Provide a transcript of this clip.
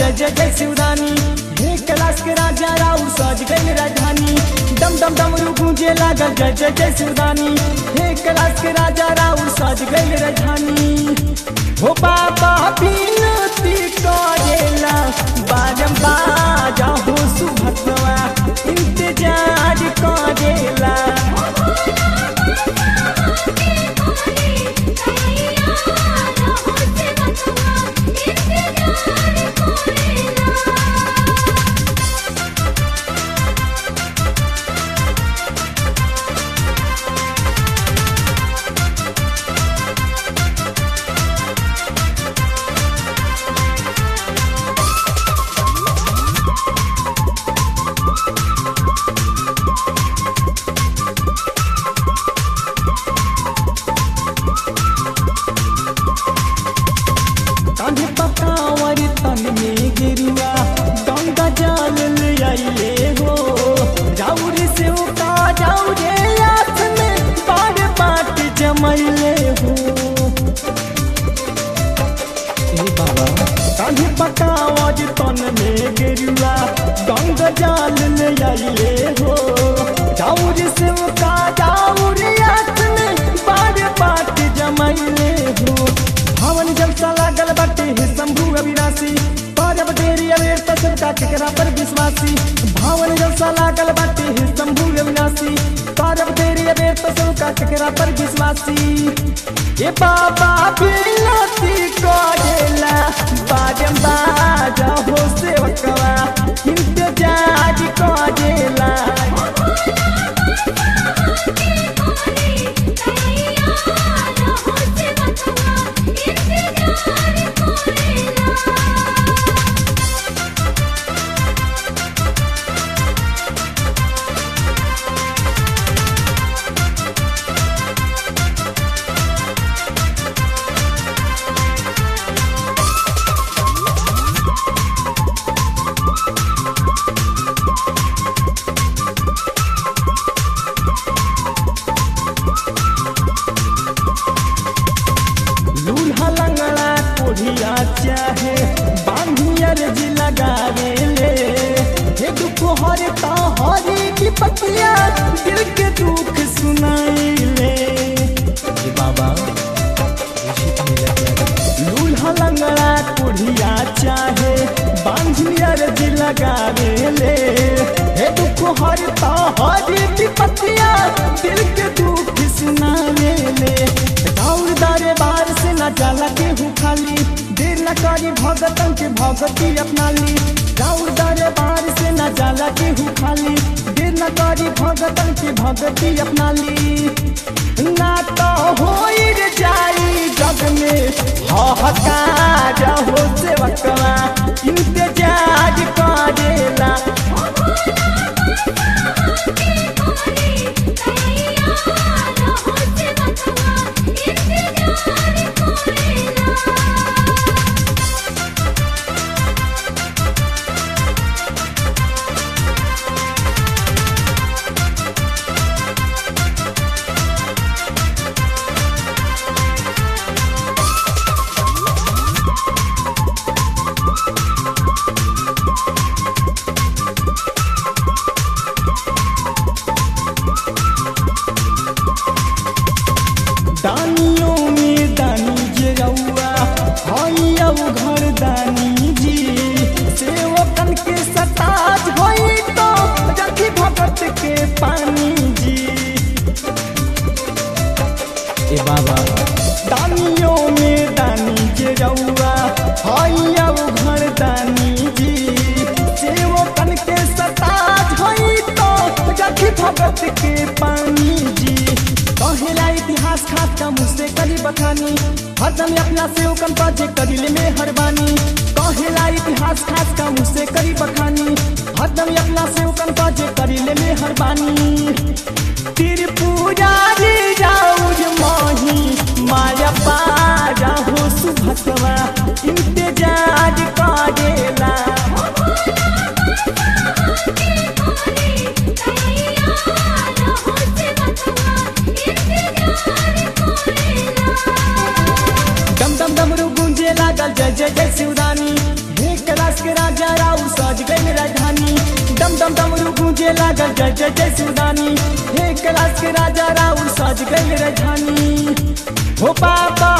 जय जय जय शिवरानी हे कैलाश के राजा राउ सज गई राजधानी डम डम डमरू गूंजे लागल जय जय जय शिवरानी हे कैलाश के राजा राउ सज गई राजधानी हो बाबा बिनती करेला बाजम बाजा हो सुभतवा इंतजार करेला कान्हे पकावर तन में गिरुआ गंगा जल ले आइले हो जाउर से उका जाउरे हाथ में बार बाट जमैले हो ए बाबा कान्हे पकावर तन में गिरुआ गंगा जल ले आइले हो जाउर से उका जाउरे हाथ में बार बाट जमैले हो भवन जलसा लागल बाटे हे शंभु अविनाशी पारब देरी अवेर तसर का केकरा पर विश्वासी भवन जलसा लागल बाटे हे शंभु अविनाशी पारब देरी अवेर तसर का केकरा पर विश्वासी ए बाबा बिनती करेला बाजम बाजा हो सेवकवा इंतजार करेला लूल्हा लंगड़ा कोढ़िया चाहे बांधियर जी लगावे ले हे दुख हरता हरे की पतिया दिल के दुख सुनाई ले हे बाबा लूल्हा लंगड़ा कोढ़िया चाहे बांधियर जी लगावे ले हे दुख हरता हरे की पतिया दिल के दुख सुनावे ले दौड़ दारे बार से न जाला केहू खाली देर न करी भगतन के भगती अपना ली दौड़ दारे बार से न जाला केहू खाली देर न करी भगतन के भगती अपना ली ना तो हो जाई जग में हकार हो सेवकवा इंतजार करेला दानियों में दानी जे रउआ हई अब घर दानी जी सेवकन के सताज होई तो रखी भगत के पानी जी ए बाबा दानियों में दानी जे रउआ हई अब घर दानी जी सेवकन के सताज होई तो रखी भगत के पानी जी कहेला इतिहास खास का मुझसे करी बखानी हरदम अपना से उकम पाजे करिले में हरबानी कहेला इतिहास खास का मुझसे करी बखानी हरदम अपना से उकम पाजे करिले में हरबानी त्रिपुरारी जाऊज मोही माया पारा हो सुभतवा इंतजार करेला डम डम डमरू गूंजे लागल जय जय जय शिवरानी हे कैलाश के डम डमरू गूंजे लागल जय जय जय सुदानी हे कैलाश के राजा राउर सज गए राजधानी हो बाबा